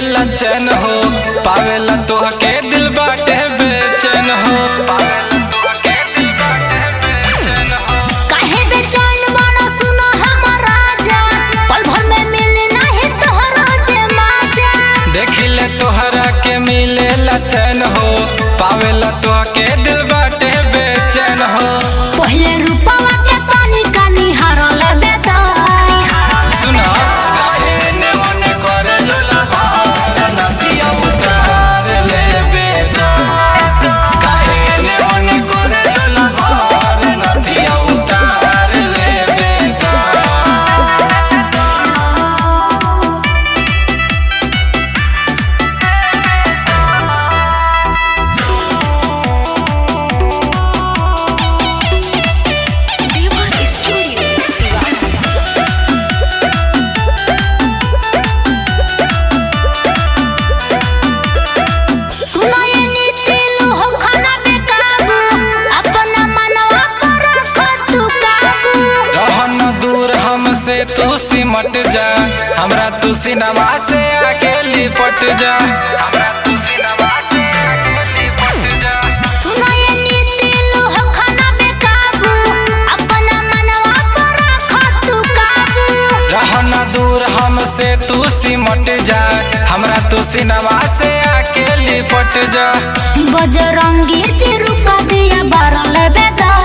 मिलेला चैन हो पावेला तोहके दिल बाटे बेचैन हो काहे बेचैन बाड़ा सुनो हमर राजा पल भर में मिली नहीं तोहरा जे माजा देखिले तोहरा के मिलेला चैन हो पावेला तोहके दिल बाटे बेचैन हो पहिले रूपवा के तनी कनी हरल बेदा सुना काहे ने ओने करे लुला भार नथिया उतार ले बेटा काहे ने ओने करे लुला भार नथिया उतार ले बेटा देवा स्टूडियो सिवान सुनाए नीति लोहो खाना बेकाबू अपना मनवा पर रख तू काबू रहन दूर हमसे तू सिमट जा हमरा तू सिनेमा से आके लिपट जा हमरा तू सिनेमा से आके लिपट जा सुनाए नीति लोहो खाना बेकाबू अपना मनवा पर रख तू काबू रहन दूर हमसे तू सिमट जा हमरा तू सिनेमा से आके लिपट जा बजरंगी चिरुका दिया बारल बेदा